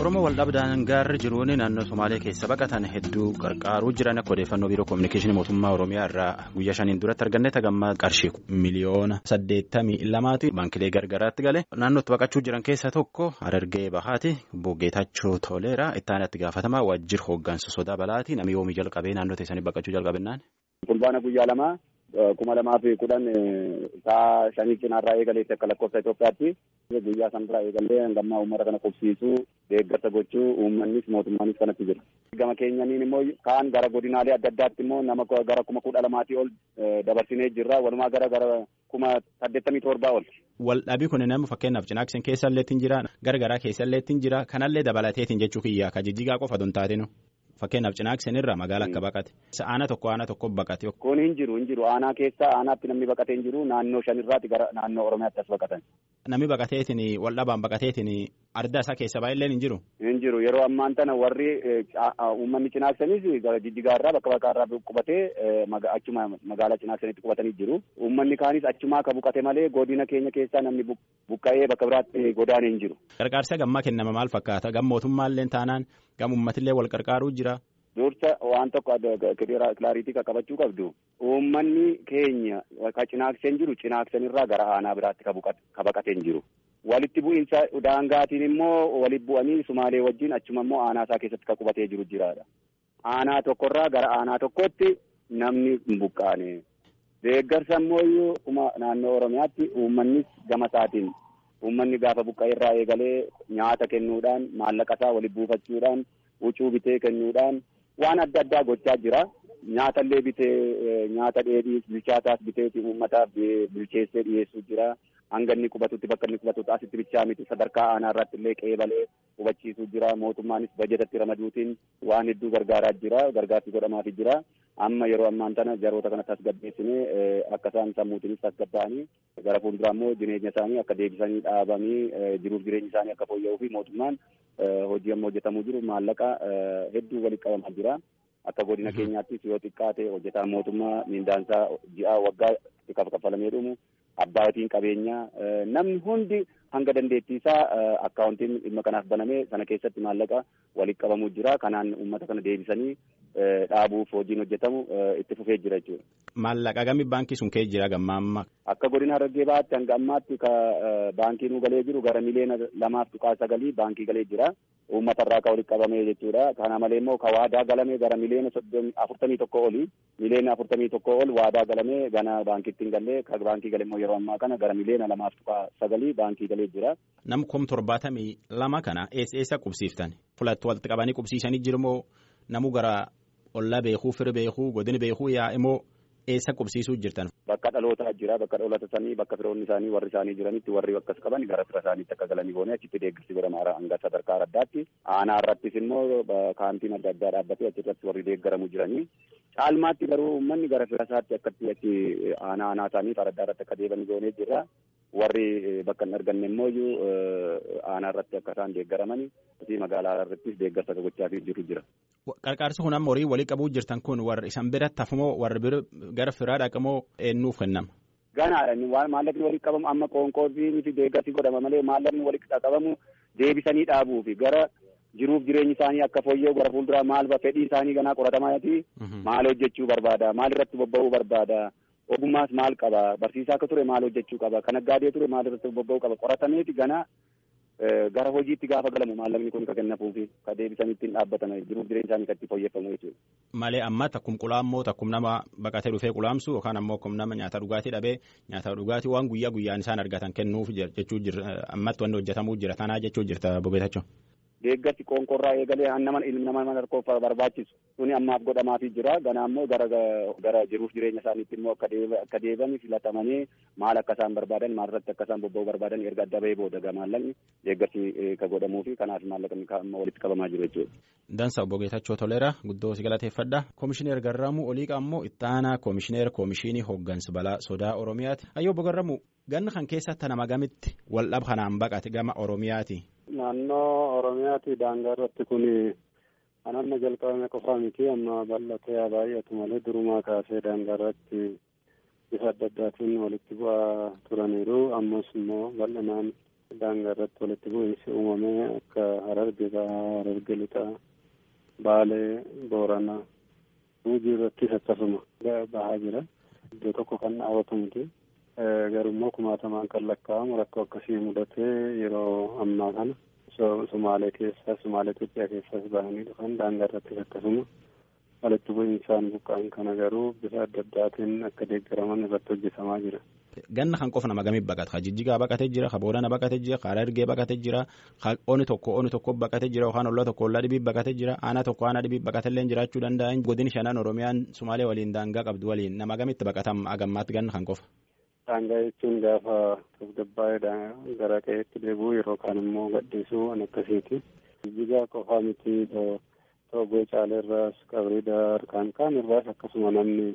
Oromoo waldhabdaan gaarri jiruun naannoo Somaalee keessa baqatan hedduu qarqaaruu jiran akka odeeffannoo biiroo koominikeeshinii mootummaa Oromiyaa irraa guyyaa shaniin duratti arganne tagammaa qarshii miliyoona saddeettamii lamaati baankilee gargaraatti gale naannootti baqachuu jiran keessaa tokko Harargee Bahaati Geetachoo Toleeraa itti aanatti gaafatamaa waajjira hooggansa sodaa balaati namni yoomii jalqabee naannoo teessanii baqachuu jalqabennaan. Fulbaana guyyaa lamaa kuma lamaa fi kudhan sa'a shanii cinaarraa eegaleetti akka lakkoofsa Itoophiyaatti guyyaa sanarraa eegalee hangammaa uummata kana qubsiisuu deeggarsa gochuu uummannis mootummaanis kanatti jira. Gama keenyaniin immoo kaan gara godinaalee adda addaatti immoo nama gara kuma kudha lamaatii ol dabarsinee jirra walumaa gara gara kuma saddeettamii torbaa ol. Waldhabii kun nama fakkeenyaaf cinaaksin keessa illeetti jira gargaraa keessa illeetti jira kanallee dabalateetiin jechuu kiyyaa ka jijjigaa qofa don taatinu. Fakkeenyaaf cinaaksin irraa magaala akka baqate. Aana tokko aana tokko baqate. Kun hin jiru hin jiru aanaa keessa aanaatti namni baqatee hin jiru naannoo shanirraati gara naannoo Oromiyaatti as baqatan. Namni baqateetiin waldhabaan baqateetiin ardaa isaa keessa baay'een hin jiru. Hin jiru yeroo ammaan tana warri uummanni cinaaksanis gara jijjigaarraa bakka baqaarraa qubatee achuma magaalaa cinaaksanitti qubatanii jiru. Uummanni kaanis achumaa ka buqate malee godina keenya keessaa namni buqqa'ee bakka biraatti godaanee hin jiru. Qarqaarsa gammaa kennama maal fakkaata? Gam mootummaallee taanaan gam uummatillee wal qarqaaruu jira. Dursa waan tokko kilaariitii qaqqabachuu qabdu uummanni keenya ka cinaakseen jiru cinaaksanirraa gara aanaa biraatti ka baqatee hin jiru. Walitti bu'iinsa daangaatiin immoo walitti bu'anii Sumaalee wajjin achuma immoo aanaa isaa keessatti ka qubatee jiru jiraadha. Aanaa tokkorraa gara aanaa tokkotti namni hin buqqaane. Deeggarsa immoo naannoo Oromiyaatti uummannis gama isaatiin uummanni gaafa buqqa'eerraa eegalee nyaata kennuudhaan maallaqa isaa walitti buufachuudhaan huccuu bitee kennuudhaan waan adda addaa gochaa jira. Nyaatallee bitee nyaata dheedhii bilchaataas biteeti uummataaf bilcheessee dhiyeessuu jira. Hanga inni qubatutti bakka inni qubatutti asitti bichaa miti sadarkaa aanaa irratti illee qeebalee qubachiisuu jira. Mootummaanis bajetatti ramaduutiin waan hedduu gargaaraa jira. Gargaarsi godhamaafii jira. Amma yeroo ammaan tana jaroota kana tasgabbeessinee akka isaan sammuutiinis tasgabbaa'anii gara fuulduraa immoo jireenya isaanii akka deebisanii dhaabanii jiruuf jireenya isaanii akka fooyya'uu fi mootummaan hojii amma hojjetamuu jiru maallaqa hedduu walitti qabamaa jira. Akka godina keenyaattis yoo xiqqaate hojjetaan mootummaa mindaansaa ji'aa waggaa kaffalamee dhumu abbaatiin qabeenyaa namni hundi hanga dandeettii isaa akkaawuntiin dhimma kanaaf banamee sana keessatti maallaqa walitti qabamuu jira. Kanaan uummata kana deebisanii dhaabuuf hojiin hojjetamu itti fufee jira jechuudha. Maallaqa gami baankii sun kee jira gamma amma. Akka godina Harargee Bahaatti hanga ammaatti ka baankii nu galee jiru gara miliyoona lamaaf tuqaa sagalii baankii galee jira. Uummata irraa ka walitti qabamee jechuudha. Kana malee immoo ka waadaa galamee gara miliyoona afurtamii tokko oli miliyoona afurtamii tokko ol waadaa galamee gana baankiitti hin galle ka baankii gale immoo yeroo ammaa kana gara miliyoona lamaaf tuqaa sagalii baankii galee jira. Nam kum torbaatamii lama kana eessa eessa qubsiiftan? Fulatti walitti qabanii qubsiisanii jiru moo namu gara ollaa beekuu fira beekuu godina beekuu yaa immoo eessa qubsiisuu jirtan? Bakka dhalootaa jira bakka dhaloota isaanii bakka firoonni isaanii warri isaanii jiranitti warri akkas qaban gara fira isaaniitti akka galanii boonee achitti deeggarsi godhama hanga sadarkaa addaatti aanaa irrattis immoo kaantiin adda addaa dhaabbatee achirratti warri deeggaramu jiranii caalmaatti garuu uummanni gara fira isaatti akkatti achi aanaa aanaa isaanii faraddaa irratti akka deebanii boonee jirra. warri bakka hin arganne immoo aanaa irratti akka isaan deeggaramanii fi magaalaa irrattis deeggarsa gochaa jiru jira. Qarqaarsi kun amma horii walii qabuu jirtan kun warri isan bira tafumoo warri bira gara firaa dhaqamoo eenyuuf kennama? Ganaadha waan maallaqni walitti qabamu amma qoonqoobii fi deeggarsi godhama malee maallaqni walitti qabamu deebisanii dhaabuu fi gara jiruuf jireenyi isaanii akka fooyya'u gara fuulduraa maal fedhii isaanii ganaa qoratamaati maal hojjechuu barbaada maal irratti bobba'uu barbaada. ogummaas maal qaba barsiisaa akka ture maal hojjechuu qaba kan naggaadee ture maal irratti bobba'uu qaba qoratameeti gana gara hojiitti gaafa galamu maallaqni kun ka kennafuufi ka deebisanii ittiin dhaabbatan jiruuf jireenya isaanii kan itti fooyyeffamu jechuudha. Malee amma takkum qulaammoo takkum nama baqatee dhufee qulaamsu yookaan ammoo akkum nama nyaata dhugaatii dhabee nyaata dhugaatii waan guyyaa guyyaan isaan argatan kennuuf jechuu jira ammatti wanni hojjetamuu jira tanaa jechuu jirta bobeetachuu. deeggarsi qoonqorraa eegalee nama ilmi nama harkoof barbaachisu suni ammaaf godhamaafii jira ganaa immoo gara gara jiruuf jireenya isaaniitti immoo akka akka deebi'an filatamanii maal akka isaan barbaadan maal irratti akka isaan bobba'uu barbaadan erga adda bahee booda maallaqni deeggarsi ka godhamuu fi kanaaf maallaqni amma walitti qabamaa jiru jechuudha. Dansa obbo Geetachoo Toleera guddoo si galateeffadha. Komishineer Garramuu Oliiqaa immoo ittaanaa komishineer komishinii hooggansa balaa sodaa Oromiyaati. Ayyoo obbo Garramuu ganna kan keessatti nama gamitti waldhab kanaan baqate gama Oromiyaati. Naannoo Oromiyaati daangaa irratti kun kan amma jalqabame qofaa miti amma bal'atee baay'atu malee durumaa kaasee daangaa irratti bifa adda addaatiin walitti bu'aa turaniiru ammas immoo bal'inaan daangaa irratti walitti bu'iinsi uumamee akka hararge bahaa hararge lixaa baalee booranaa guujii irrattis akkasuma bahaa jira iddoo tokko kan dhaabatu miti garummoo kumaatamaan kan lakkaa'amu rakkoo akkasii mudatee yeroo ammaa kana sumaalee keessaa sumaalee Itoophiyaa keessaas bahanii dhufan daangaa irrattis akkasuma walitti bu'iinsaan buqqa'an kana garuu bifa adda addaatiin akka deeggaraman irratti hojjetamaa jira. Ganna kan qofa nama gamii baqata. Ka Jijjigaa baqatee jira, ka Boorana baqatee jira, ka Harargee baqatee jira, ka Oni tokko Oni tokko baqatee jira, yookaan ollaa tokko ollaa dhibii baqatee jira, aanaa tokko aanaa dhibii baqatee illee jiraachuu danda'an. Godin shanan Oromiyaan Sumaalee waliin daangaa qabdu waliin nama gamitti baqatam agammaatti ganna kan qofa. Daangaa jechuun gaafa tasgabbaa'ee gara qe'eetti deebi'u yeroo kaan immoo gadhiisuu waan akkasiiti. Jijjigaa qofaa miti Toogoo Caaleerraas Qabrii Daar kaan kaan irraas akkasuma namni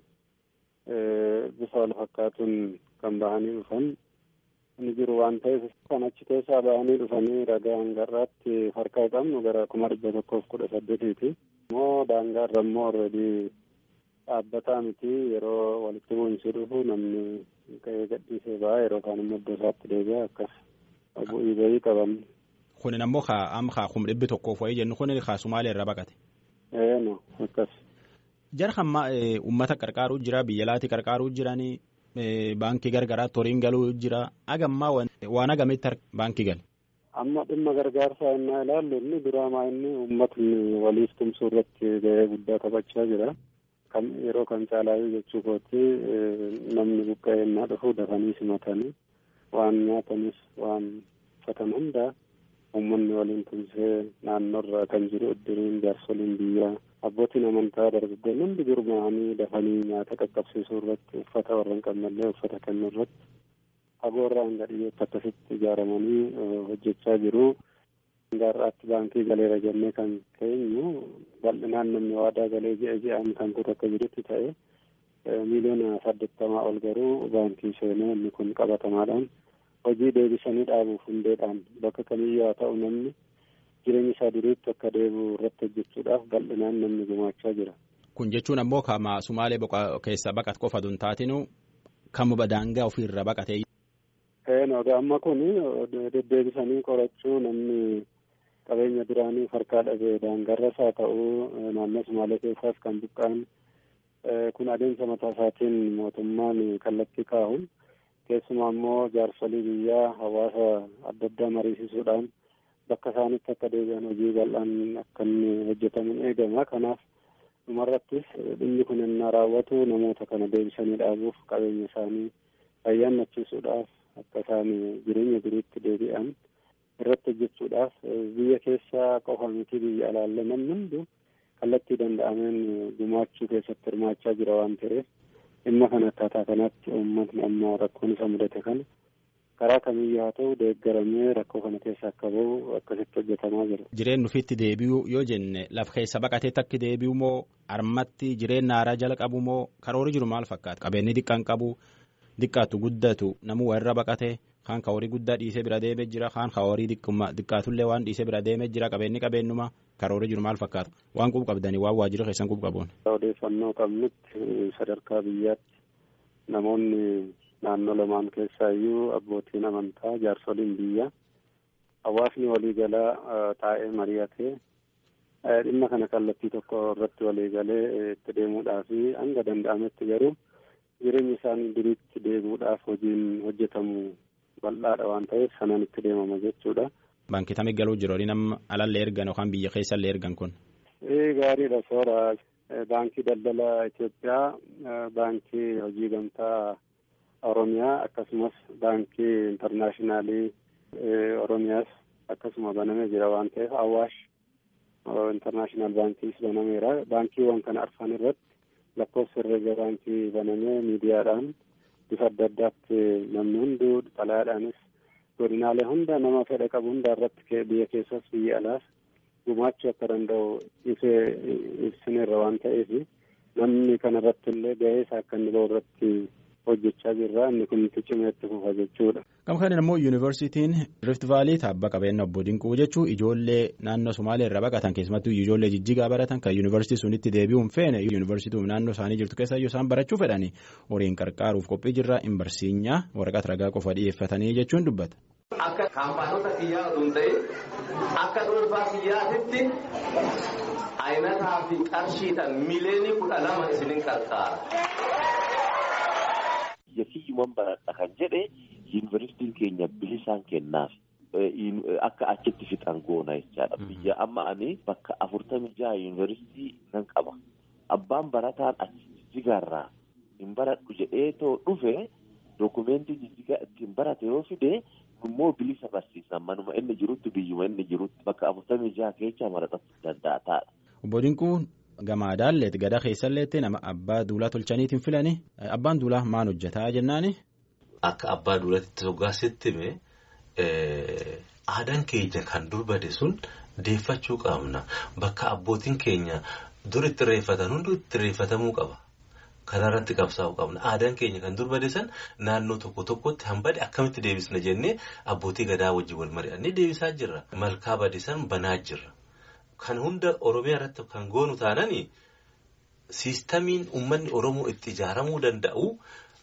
bifa wal fakkaatuun kan bahanii dhufan ni jiru waan ta'eef kan achi keessaa bahanii dhufanii ragaa hangarraatti harkaa qabnu gara kuma dhibba tokkoof kudha saddeetiiti. Immoo daangaarra immoo alreedii dhaabbataa miti yeroo walitti bu'iinsi dhufu namni ka'ee gadhiisee ba'a yeroo kaan immoo iddoo isaatti deebi'a akkas bu'ii bahii qaban. Kunin ammoo amma kaa kum dhibbi tokkoof wayii jennu kunin kaa Sumaalee irraa baqate. Ee no akkas. Jara hamma uummata qarqaaruu jira biyya laati qarqaaruu jiranii baankii gargaraa toriin galuu jira agammaa waan agamitti baankii gale. Amma dhimma gargaarsaa innaa ilaallu inni duraamaa inni uummatni waliif tumsuu irratti gahee guddaa taphachaa jira. Kan yeroo kan caalaayyuu jechuu kooti namni buqqa'ee innaa dhufu dafanii simatanii waan nyaatanis waan uffatan hundaa uummanni waliin tumsee naannoorra kan jiru iddiriin jaarsoliin biyyaa abbootiin amantaa dargaggoonni hundi gurmaa'anii dafanii nyaata qaqqabsiisuu irratti uffata warra hin qabnellee uffata kennuu irratti fagoorraa hanga dhiyyeetti akkasitti ijaaramanii hojjechaa jiru. Gaarraatti baankii galeera jennee kan keenyu bal'inaan namni waadaa galee ji'a ji'aan kan kutu akka jirutti ta'e miiliyoona saddeettamaa ol garuu baankii seenee inni kun qabatamaadhaan hojii deebisanii dhaabuuf hundeedhaan bakka kamiyyuu haa ta'u namni jireenya isaa duriitti akka deebi'u irratti hojjechuudhaaf bal'inaan namni gumaachaa jira. Kun jechuun ammoo kama Sumaalee keessa baqat qofa tun taatinu kamuma daangaa ofiirra baqatee. Eenoo amma kun deddeebisanii qorachuu namni qabeenya duraanii harkaa dhabee daangarras haa ta'u naannoo Sumaalee keessaas kan buqqa'an kun adeemsa mataa isaatiin mootummaan kallattii kaa'u. keessumaa immoo jaarsolii biyyaa hawaasa adda addaa mariisisuudhaan bakka isaanitti akka deebi'an hojii bal'aan akka inni hojjetamuun eegama kanaaf dhumarrattis dhimmi kun innaa raawwatu namoota kana deebisanii dhaabuuf qabeenya isaanii fayyaannachiisuudhaaf akka isaan jireenya duriitti deebi'an irratti hojjechuudhaaf biyya keessaa qofa miti biyya alaalle namni hundu kallattii danda'ameen gumaachuu keessatti hirmaachaa jira waan ta'eef dhimma kana akkaataa kanatti uummatni amma rakkoon isa mudate kana karaa kamiyyuu haa ta'u deeggaramee rakkoo kana keessa akka bahu akkasitti hojjetamaa jira. Jireenyi ofiitti deebi'uu yoo jenne lafa keessa baqateetti akka deebi'u moo armatti jireenya haaraa jala qabu moo karoora jiru maal fakkaata? Qabeenyi xiqqaan qabu xiqqaatu guddatu namuu warra baqate kaan ka horii guddaa dhiisee bira deemee jira kaan ka horii xiqqaatullee waan dhiisee bira deemee jira qabeenyi qabeenyuma karoora jiru maal fakkaata? Waan qubu qabdanii waan waajjira keessan qubu qabuun. Odeeffannoo qabnutti sadarkaa biyyaatti namoonni naannoo lamaan keessaa iyyuu abbootiin amantaa jaarsoliin biyya hawaasni waliigalaa taa'ee mari'atee dhimma kana kallattii tokko irratti waliigalee itti deemuudhaaf hanga danda'ametti garuu jireenya isaanii duriitti deebi'uudhaaf hojiin hojjetamu bal'aadha waan ta'eef sanaan itti deemama jechuudha. Baankii tamii galuu jiru nama alallee ergan yookaan biyya keessallee ergan kun. Gaariidha soora. Baankii daldala Itoophiyaa, baankii hojii gamtaa Oromiyaa akkasumas baankii intarnaashinaali Oromiyaas akkasuma banamee jira waan ta'eef Awaash intarnaashinaal baankiis banameera. Baankiiwwan kana arfan irratti lakkoofsa herreega baankii banamee miidiyaadhaan bifa adda addaatti namni hunduu xalayaadhaanis godinaalee hunda nama fedha qabu hunda irratti biyya keessas biyya alaas gumaachuu akka danda'u ibsee ibsineerra waan ta'eef namni kanarratti illee gahee isaa akka inni bahu irratti hojjechaa jirra inni kun itti cimee itti fufa jechuudha. Gama kanaan immoo yuunivarsiitiin Rift Vaalii taabba qabeenya obbo Dinquu jechuun ijoollee naannoo Somaalee irraa baqatan keessumattuu ijoollee jijjigaa baratan kan yuunivarsiitii sunitti deebi'uun feene yuunivarsiitii naannoo isaanii jirtu keessa yoo isaan barachuu fedhani horiin qarqaaruuf qophii jirra hin barsiinyaa waraqaa ragaa qofa dhiyeeffatanii jechuun dubbata. Akka kaampaanota kiyyaa osoo hin ta'in akka dhuunfaa kiyyaatitti ayinataa fi qarshiidhaan mileenii kudha lama isinin qarqaara. Yakiyyuman baradha kan jedhe yuunivarsiitiin keenya bilisaan kennaaf. Akka achitti fixan goona jechaadha. Biyya amma ani bakka afurtamii jaha yuunivarsiitii nan qaba. Abbaan barataan achi jijjigaarraa hin baradhu jedhee too dhufe dookumentii jijjigaa ittiin barate yoo fide immoo bilisa barsiisan manuma inni jirutti biyyuma inni jirutti bakka afurtamii jaha keessa maratachuu danda'a taa'adha. Obbo Dinquun gamaadaalleeti gada keessalleetti nama abbaa duulaa tolchaniitiin filani abbaan duulaa maal hojjetaa jennaani. Akka abbaa duulatti toggaasetti hime aadaan keenya kan dur bade sun deeffachuu qabna bakka abbootiin keenya dur itti reeffatan hundi itti reeffatamuu qaba. Kanarratti qabsaa'uu qabna. Aadaan keenya kan dur bade san naannoo tokko tokkotti hambade akkamitti deebisna jennee abbootii gadaa wajjin wal mari'annee deebisaa jirra. Malkaa bade san banaa jirra. Kan hunda Oromiyaa irratti kan goonu taananii siistamiin uummanni Oromoo itti ijaaramuu danda'u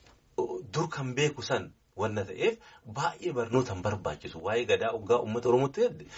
dur kan beeku san wanna ta'eef baay'ee barnoota hin barbaachisu. Waa'ee gadaa hoggaa uummata Oromootti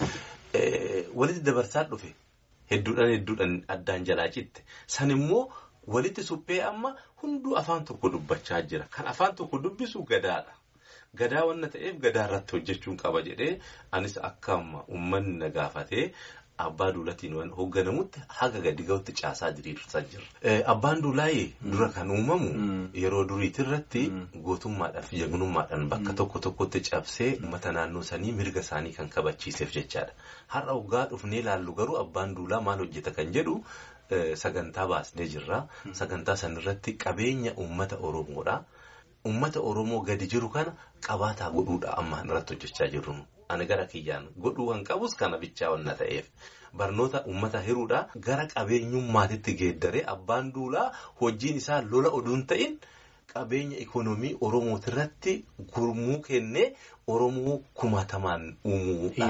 walitti dabarsaa dhufe hedduudhaan hedduudhaan addaan jalaa citte. San immoo walitti suphee amma hunduu afaan tokko dubbachaa jira. Kan afaan tokko dubbisu gadaadha. Gadaa wanna ta'eef gadaa irratti hojjechuun qaba jedhee anis akka uummanni na gaafatee abbaa duulatiin waan hoogganamutti haga gadi ga'utti caasaa diriirsaa jira. Abbaan duulaayee dura kan uumamu yeroo duriitirratti gootummaadhaaf jagnummaadhaan bakka tokko tokkotti cabsee uummata naannoo sanii mirga isaanii kan kabachiiseef jechaadha. Har'a hoggaa dhufnee ilaallu garuu abbaan duulaa maal hojjeta kan jedhu sagantaa baasnee jirra. Sagantaa sanarratti qabeenya uummata Oromoodha. Uummata Oromoo gadi jiru kana qabaataa godhuudha amma irratti hojjechaa jirru. Ani gara kiyyaan godhuu kan qabus kana bichaa wanna ta'eef barnoota uummata hiruudha gara qabeenyummaatitti geeddaree abbaan duulaa hojiin isaa lola oduun ta'in qabeenya ikoonoomii Oromootirratti gurmuu kennee Oromoo kumaatamaan uumuudha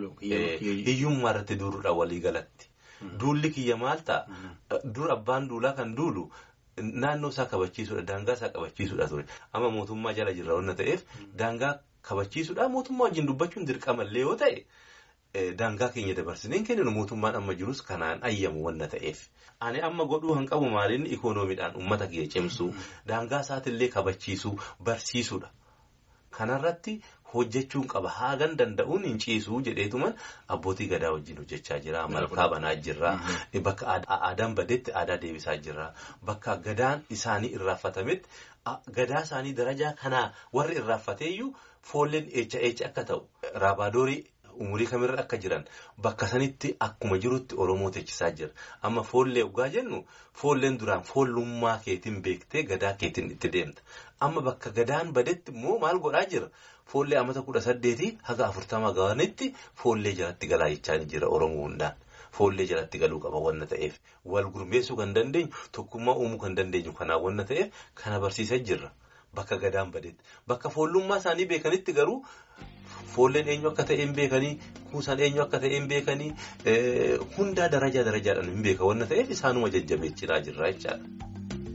hiyyummaa irratti duuluudha waliigalatti. Duulli kiyya maal ta'a? Dur abbaan duulaa kan duulu naannoo isaa kabachiisuudha. Daangaa isaa kabachiisuudha ture. Amma mootummaa jala jirra wanna ta'eef daangaa kabachiisuudha. Mootummaa wajjin dubbachuun dirqamallee yoo ta'e daangaa keenya dabarsineen kenninu mootummaan amma jirus kanaan ayyamu wanna ta'eef. Ani amma godhuu kan qabu maalinni ikoonomiidhaan uummata kiyya cimsuu daangaa isaatillee kabachiisuu barsiisuudha. Kanarratti hojjechuun qaba haagan danda'uun hin ciisuu jedheetuman abbootii gadaa wajjin hojjechaa jira malkaa banaa jirra bakka aadaan badetti aadaa deebisaa jirra bakka gadaan isaanii irraafatametti gadaa isaanii darajaa kanaa warri irraafateeyyuu foolleen eecha eecha akka ta'u raabaadorii umurii kamirra akka jiran bakka sanitti akkuma jirutti oromoo teechisaa jira amma foollee dhugaa jennu foolleen duraan foollummaa keetiin beektee gadaa keetiin itti deemta amma bakka gadaan badetti immoo maal godhaa jira foollee amata kudha saddeetii haga afurtama ga'anitti foollee jalatti galaa jechaa jira oromoo hundaan. Foollee jalatti galuu qaba wanna ta'eef wal gurmeessuu kan dandeenyu tokkummaa uumuu kan dandeenyu kanaan wanna ta'eef kana barsiisaa jirra bakka gadaan badeetti bakka foollummaa isaanii beekanitti garuu. Foolleen eenyu akka ta'e hin beekanii kuusaan eenyu akka ta'e hin beekanii hundaa darajaa darajaadhaan hin beeka wanna ta'eef isaanuma jajjabeechaa jirra jechaadha.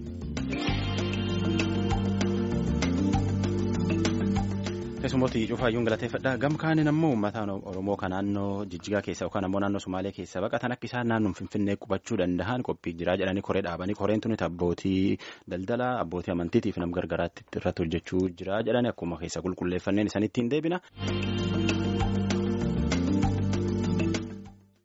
Keessummooti cuufaayyuun galateeffadha. Gam kaaniin ammoo uummata Oromoo kan naannoo Jijjigaa keessa yookaan ammoo naannoo Sumaalee keessa baqatan akka isaan naannoo Finfinnee qubachuu danda'an qophii jiraa jedhanii koree dhaabanii koreen tuni abbootii daldalaa abbootii amantiitiif nam gargaraatti irratti hojjechuu jira jedhanii akkuma keessa qulqulleeffanneen isaanitti hin deebina.